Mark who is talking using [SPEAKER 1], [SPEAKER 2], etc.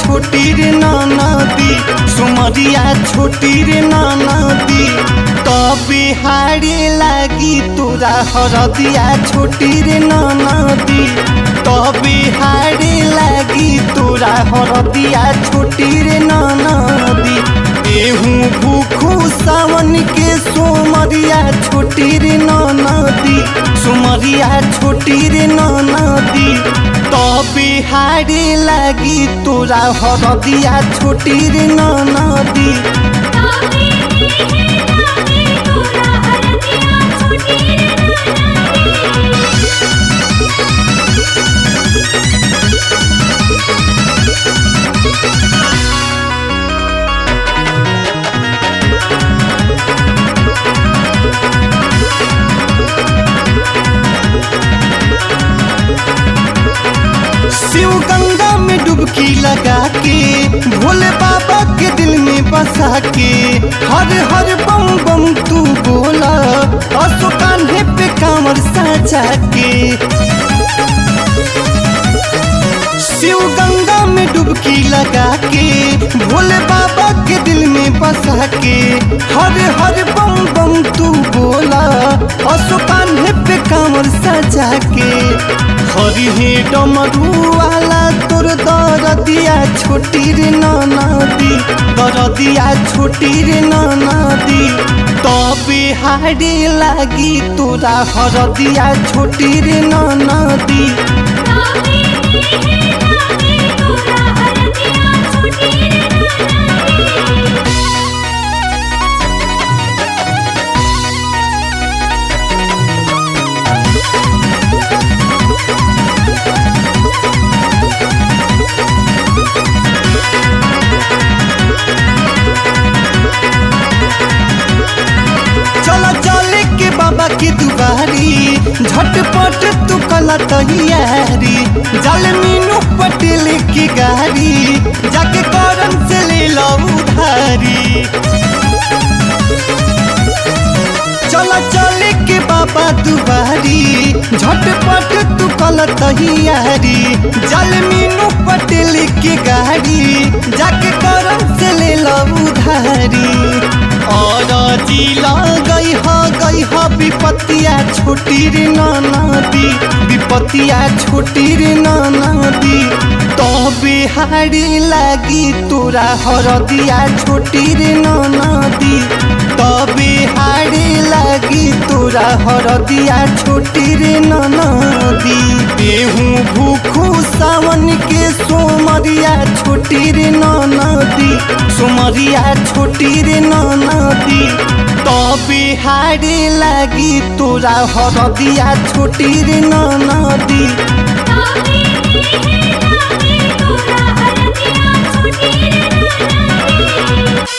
[SPEAKER 1] छोटी रे नदी सुमरिया छोटी रे नदी तबे हारे लागी तोरा हरदिया छोटी रे नदी तबे हारे लागी तोरा हरदिया छोटी रे नदी एहू भूखू सावन के सोमरिया छोटी रे नदी सुमरिया छोटी रे नदी तबे हारे लागी तोरा हरदिया छोटी रे नदी
[SPEAKER 2] ताके देहे लागे तोरा हरदिया छोटी रे नदी
[SPEAKER 1] शिव गंगा में डुबकी लगा के भोले बाबा के दिल में बसा के हर हर बम बम तू बोला असो कान्हे पे कांवर साजा के शिव गंगा में डुबकी लगा के भोले बाबा के दिल में बसा के हर हर बम बम तू बोला असो कान्हे पे कांवर सजा के हरि हे डमरू वाला तोर दरदिया छोटी रे नदी दरदिया छोटी रे नदी तबे हारे लागी तोरा हरदिया छोटी रे नदी
[SPEAKER 2] ताके देहे लागे तोरा हरदिया छोटी रे नदी
[SPEAKER 1] चला चले के बाबा के दुबारी झटपट तू कला तैयारी जल मीनू पटेल की गाड़ी जाके करम से ले लो उधारी चला चले के बाबा दुबारी झटपट तू कल तैयारी जल मीनू पटेल की गाड़ी जाके करम से ले लो उधारी और जिला गई ह गई ह विपतिया छोटी रे नदी विपतिया छोटी रे नदी तबे हारे लागी तोरा हरदिया छोटी रे नदी तबे हारे लागी तोरा हरदिया छोटी रे नदी एहू भूखू सावन के सोमरिया छोटी रे नदी सोमरिया छोटी रे नदी तबे हारे लागी तोरा हरदिया छोटी रे नदी
[SPEAKER 2] ताके देहे लागे तोरा हरदिया छोटी रे नदी